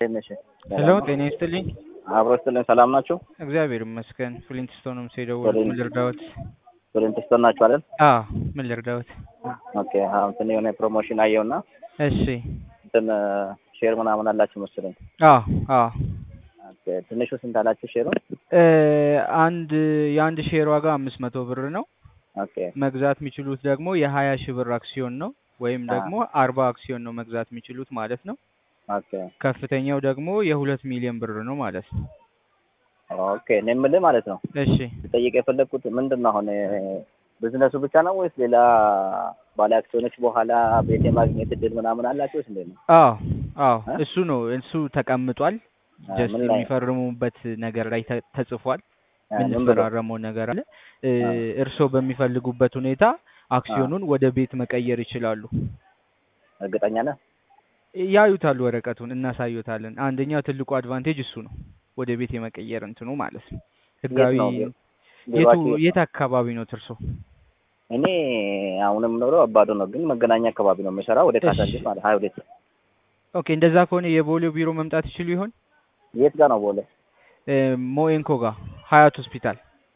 ነሽ? ሄሎ ጤና ይስጥልኝ። አብሮ ስትልን ሰላም ናችሁ? እግዚአብሔር ይመስገን። ፍሊንትስቶን ነው የምትሄደው? ፍሊንት- ምን ልርዳዎት? ፕሪንትስቶን ናችሁ አይደል? አዎ ምን ልርዳዎት? ኦኬ። አሁን እንትን የሆነ ፕሮሞሽን አየውና እሺ። እንትን ሼር ምናምን አላችሁ መሰለኝ። አዎ አዎ ኦኬ። ትንሹ ስንት አላችሁ ሼሩን? እ አንድ የአንድ ሼር ዋጋ አምስት መቶ ብር ነው። ኦኬ። መግዛት የሚችሉት ደግሞ የሀያ ሺህ ብር አክሲዮን ነው ወይም አ- ደግሞ አርባ አክሲዮን ነው መግዛት የሚችሉት ማለት ነው። ኦኬ። ከፍተኛው ደግሞ የሁለት ሚሊዮን ብር ነው ማለት ነው። ኦኬ። እኔ የምልህ ማለት ነው እሺ ልጠይቅ የፈለግኩት ምንድን ነው አሁን ቢዝነሱ ብቻ ነው ወይስ ሌላ ባለ አክሲዮኖች በኋላ ቤት የማግኘት እድል ምናምን አላችሁ ወይስ እንዴት ነው? አዎ አዎ እ? እሱ ነው እሱ ተቀምጧል። አ፣ ጀስት ምን ላይ የሚፈርሙበት ነገር ላይ ተ- ተጽፏል። አ፣ ምን ብሎ? የምንፈራረመው ነገር አለ። እ አ። እርስዎ በሚፈልጉበት ሁኔታ አክሲዮኑን ወደ ቤት መቀየር ይችላሉ። እርግጠኛ ነህ? ያዩታል፣ ወረቀቱን እናሳዩታለን። አንደኛ ትልቁ አድቫንቴጅ እሱ ነው፣ ወደ ቤት የመቀየር እንትኑ ማለት ነው። የት ህጋዊ ነው ቢሮ- የቱ ቢሮአችሁ? የት አካባቢ ነው እርሶ? እኔ አሁንም ኖረው አባዶ ነው፣ ግን መገናኛ አካባቢ ነው የምሰራው። ወደ እሺ። ካሳንቺስ ማለት ሀያ ሁለት ኦኬ፣ እንደዛ ከሆነ የቦሌው ቢሮ መምጣት ይችሉ ይሆን? የት ጋር ነው ቦሌ? እ ሞኤንኮ ጋር ሀያት ሆስፒታል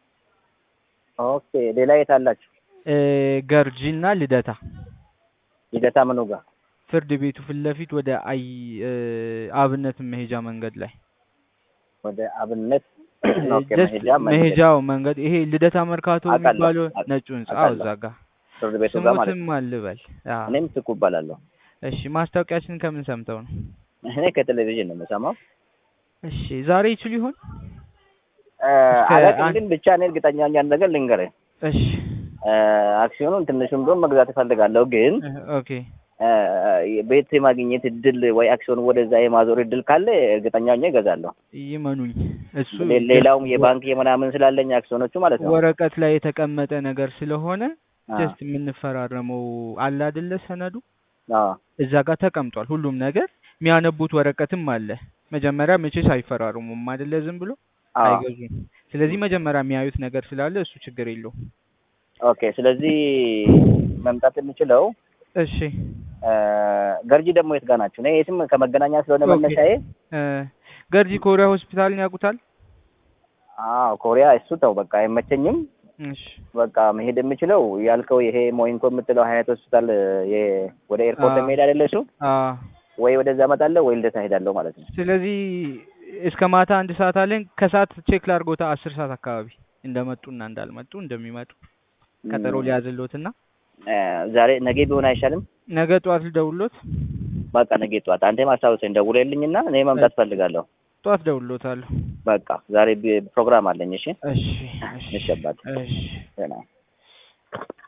ኦኬ። ሌላ የት አላችሁ? እ ገርጂና ልደታ ልደታ ምኑ ጋር? ፍርድ ቤቱ ፊት ለፊት ወደ አይ እ አብነት መሄጃ መንገድ ላይ ወደ አብነት ኦኬ። ጀስት መሄጃ መንገድ መሄጃው መንገድ ይሄ ልደታ መርካቶ አውቃለሁ፣ የሚባለው አውቃለሁ፣ ነጩ ህንጻ አዎ፣ አውቃለሁ። እዛ ጋር ፍርድ ቤቱ ጋር ማለት ነው። ስሙትም አልበል። አዎ። እኔም ትኩ እባላለሁ። እሺ ማስታወቂያችን ከምን ሰምተው ነው? እኔ ከቴሌቪዥን ነው የምሰማው። እሺ ዛሬ ይችሉ ይሆን? እ፣ እስከ አላውቅም፣ አንድ- ግን ብቻ እኔ እርግጠኛ ነኝ አንድ ነገር ልንገርህ። እሺ እ፣ አክሲዮኑን ትንሹን ቢሆን መግዛት እፈልጋለሁ፣ ግን እ፣ ኦኬ እ፣ ቤት የማግኘት እድል ወይ አክሲዮን ወደዛ የማዞር እድል ካለ እርግጠኛ ሆኜ እገዛለሁ። ይመኑኝ፣ እሱ ሌ- ሌላውም ጀስት የባንክ የምናምን ስላለኝ አክሲዮኖቹ ማለት ነው። ወረቀት ላይ የተቀመጠ ነገር ስለሆነ አ፣ ጀስት የምንፈራረመው አለ አይደለ ሰነዱ አዎ፣ እዛ ጋር ተቀምጧል ሁሉም ነገር። የሚያነቡት ወረቀትም አለ። መጀመሪያ መቼስ አይፈራረሙም አይደለ? ዝም ብሎ አዎ። አይገዙም። ስለዚህ መጀመሪያ የሚያዩት ነገር ስላለ እሱ ችግር የለውም። ኦኬ። ስለዚህ መምጣት የምችለው እሺ እ፣ ገርጂ ደግሞ የት ጋር ናችሁ? እኔ የትም ከመገናኛ ስለሆነ ኦኬ። መነሻዬ። እ፣ ገርጂ ኮሪያ ሆስፒታልን ያውቁታል? አዎ፣ ኮሪያ እሱ ተው በቃ አይመቸኝም። እሺ በቃ መሄድ የምችለው ያልከው ይሄ ሞይንኮ የምትለው ሀያት ሆስፒታል የ- ወደ ኤርፖርት አ- የሚሄድ አይደለ እሱ? አ ወይ ወደዛ እመጣለሁ ወይ ልደታ እሄዳለሁ ማለት ነው። ስለዚህ እስከ ማታ አንድ ሰዓት አለን። ከሰዓት ቼክ ላድርጎታ አስር ሰዓት አካባቢ እንደመጡና እንዳልመጡ እንደሚመጡ ቀጠሮ ም፣ ሊያዝሎትና እ፣ ዛሬ ነገ ቢሆን አይሻልም? ነገ ጠዋት ልደውሎት። በቃ ነገ ጠዋት አንተ ማስታወሰኝ ደውለልኝና እኔ መምጣት እፈልጋለሁ። ጠዋት ደውሎታለሁ። በቃ ዛሬ ቢ- ፕሮግራም አለኝ። እሺ እሺ እሺ እሺ አባቴ እሺ ደህና